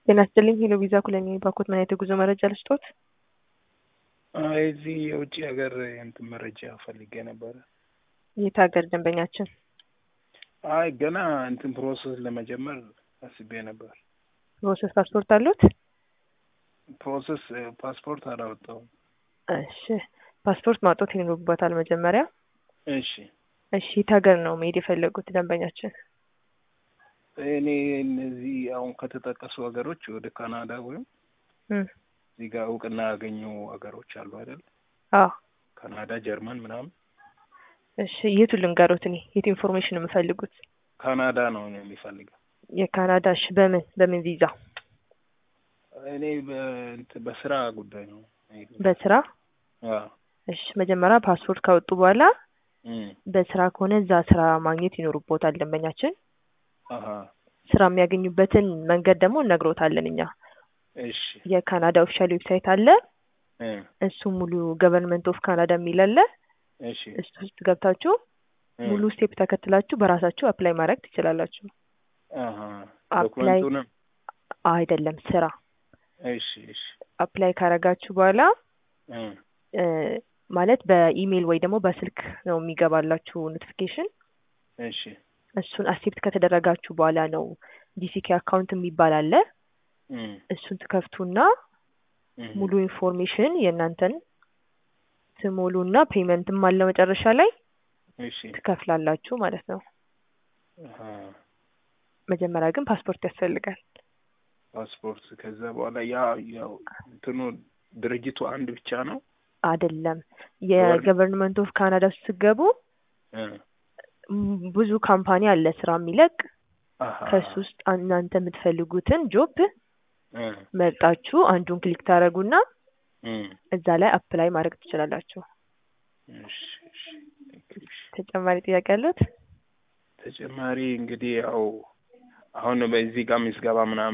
ጤና ይስጥልኝ ሄሎ ቪዛ ኩለኔ ባኮት ምን አይነት የጉዞ መረጃ ልስጦት? አይ እዚህ የውጭ ሀገር እንትን መረጃ ፈልጌ ነበረ። የት ሀገር ደንበኛችን? አይ ገና እንትን ፕሮሰስ ለመጀመር አስቤ ነበር። ፕሮሰስ ፓስፖርት አሉት? ፕሮሰስ ፓስፖርት አላወጣሁም። እሺ ፓስፖርት ማውጣት ይኖርበታል መጀመሪያ። እሺ እሺ የት ሀገር ነው መሄድ የፈለጉት ደንበኛችን? እኔ እነዚህ አሁን ከተጠቀሱ ሀገሮች ወደ ካናዳ ወይም እም፣ እዚህ ጋር እውቅና ያገኙ ሀገሮች አሉ አይደል? አዎ ካናዳ፣ ጀርመን ምናምን። እሺ የቱ ልንገሮት? እኔ የት ኢንፎርሜሽን ነው የምፈልጉት? ካናዳ ነው እኔ የሚፈልገው። የካናዳ እሺ በምን በምን ቪዛ? እኔ በእንትን በስራ ጉዳይ ነው የምሄደው። በስራ አዎ እሺ መጀመሪያ ፓስፖርት ካወጡ በኋላ እም፣ በስራ ከሆነ እዛ ስራ ማግኘት ይኖርቦታል ደንበኛችን። አሀ ስራ የሚያገኙበትን መንገድ ደግሞ እነግሮታለን እኛ። እሺ የካናዳ ኦፊሻል ዌብሳይት አለ። እ እሱ ሙሉ ገቨርንመንት ኦፍ ካናዳ የሚል አለ። እሺ እሱ ውስጥ ገብታችሁ እ ሙሉ ስቴፕ ተከትላችሁ በራሳችሁ አፕላይ ማድረግ ትችላላችሁ። አሀ አፕላይ ዶክመንቱንም አይደለም ስራ እሺ እሺ አፕላይ ካረጋችሁ በኋላ እ እ ማለት በኢሜይል ወይ ደግሞ በስልክ ነው የሚገባላችሁ ኖቲፊኬሽን። እሺ እሱን አክሴፕት ከተደረጋችሁ በኋላ ነው ጂሲኬ አካውንት የሚባል አለ። እም እሱን ትከፍቱና እም ሙሉ ኢንፎርሜሽን የእናንተን ትሞሉና ፔመንትም አለ መጨረሻ ላይ እሺ ትከፍላላችሁ ማለት ነው። አሀ መጀመሪያ ግን ፓስፖርት ያስፈልጋል። ፓስፖርት ከዛ በኋላ ያ ያው እንትኑ ድርጅቱ አንድ ብቻ ነው። አይደለም የገቨርንመንት ኦፍ ካናዳ ውስጥ ስትገቡ እ ም- ብዙ ካምፓኒ አለ ስራ የሚለቅ አሀ ከሱ ውስጥ እናንተ የምትፈልጉትን ጆብ እ መርጣችሁ አንዱን ክሊክ ታደርጉና እም እዛ ላይ አፕላይ ማድረግ ትችላላችሁ። እሺ እሺ እሺ ተጨማሪ ጥያቄ ያሉት? ተጨማሪ እንግዲህ ያው አሁን በዚህ ጋር ምዝገባ ምናምን